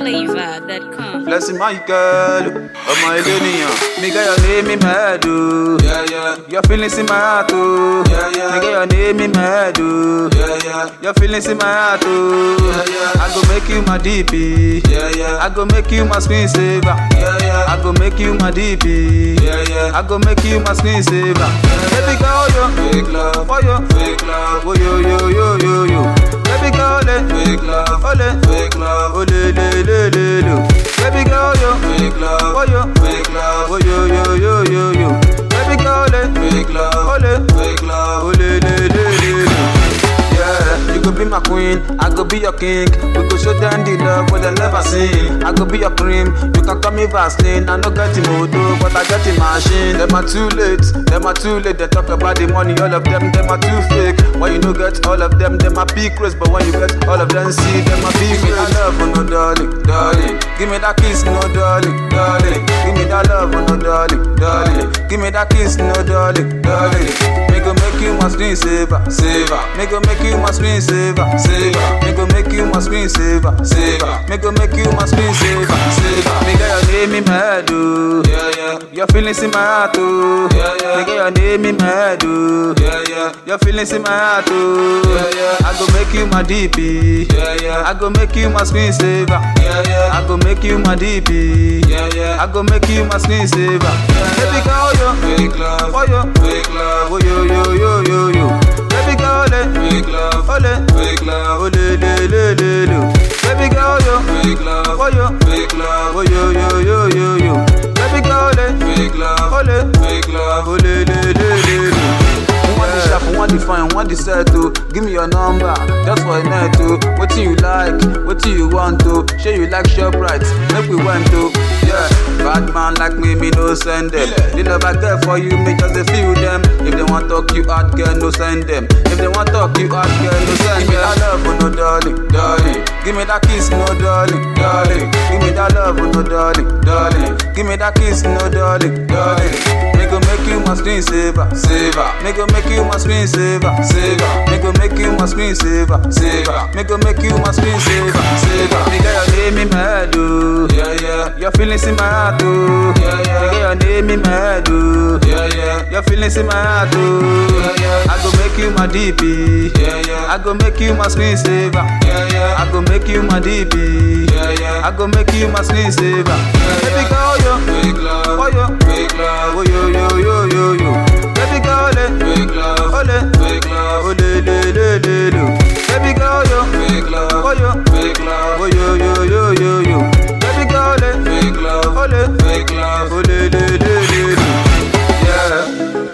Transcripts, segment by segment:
NigerFlavor.com. Blessing Michael, ọmọ ilé nìyàn. Mi get your name in my head o. Yeah, yeah, Your feelings in my heart o. Yeah, yeah. Mi get your name in my head o. yeah, yeah, Your feelings in my heart o. Yeah, yeah. I go make you my DP. yeah, yeah, I go make you my screen saver. yeah, yeah, I go make you my DP. yeah, yeah. I go make you my screen saver. Baby girl, yo, Fake love, for you. fake love, Oh yo yo yo yo yo. Baby girl, le, fake love, ole, fake love, ole le le le le. Baby girl, yo, fake love, for you. fake love, Oh yo yo yo yo yo. Baby girl, le, fake love, ole, fake love. ole le le le le. Yeah, you go be my queen, I go be your king. We go show them the love what they never seen. I go be your cream, you can call me Vaseline. I no get the motor, but I get the machine. Them are too late, them are too late. They talk about the money, all of them, them are too fake. When you no get all of them, them are big crazy. But when you get all of them, see them are big crazy. Give me that love, oh no darling, darling. Give me that kiss, no darling, darling. Give me that love, oh no darling, darling. Give me that kiss, no darling, darling. Me go make you my screen saver, saver. Me go make you my screen saver, saver. Me go make you my screen saver, saver. Me go make you my screen saver, saver. Me got your name in my head, oh. Yeah, yeah, Your feelings in my heart, oh. Yeah, yeah. Me got your name in my head, oh. yeah, yeah, Your feelings in my heart, oh. Yeah, yeah. I go make you my DP. yeah, yeah, I go make you my screen saver. yeah, yeah, I go make you my DP. yeah, yeah. I go make you my screen saver. Baby girl, yo, Fake love, for you. fake love, Oh yo yo yo yo yo. Baby girl, le, fake love, ole, fake love, ole le le le le. Baby girl, yo, fake love, for you. fake love, Oh yo yo yo yo yo. Baby girl, le, fake love, ole, fake love. ole le le le le. One the sharp, one the fine, one the settle. Give me your number, just for a night to. What you like, what you want to. Show you like shop right, make we went to. Yeah, bad man like me, me no send them. Yeah. The love I get for you, me just a feel them. If they want talk you out, girl, no send them. If they want talk you out, girl, no send them. Give me that love, oh no darling, darling. Give me that kiss, no darling, darling. Give me that love, oh no darling, darling. Give me that kiss, no darling, darling. Me go make you my screen saver, saver. Me go make you my screen saver, saver. Me go make you my screen saver, saver. Me go make you my screen saver, saver. Me got your name in my head, oh. Yeah, yeah, Your feelings in my heart, oh. Yeah, yeah. Me got your name in my head, oh. yeah, yeah, Your feelings in my heart, oh. Yeah, yeah. I go make you my DP. yeah, yeah, I go make you my screen saver. yeah, yeah, I go make you my DP. yeah, yeah. I go make you my screen saver. Baby girl, yo, Fake love, for you. fake love, Oh yo yo yo yo yo. Baby girl, le, fake love, ole, fake love, ole le le le le. Baby girl, yo, fake love, for you. fake love, Oh yo yo yo yo yo. Baby girl, le, fake love, ole, fake love. ole le le le le. Yeah.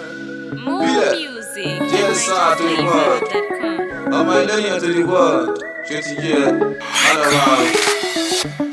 More Yeah. music. Yes, sir, to the world. NigerFlavor.com. Ọmọ ilé yẹn to the world, ṣé ti yẹ? Ọlọ́wà o.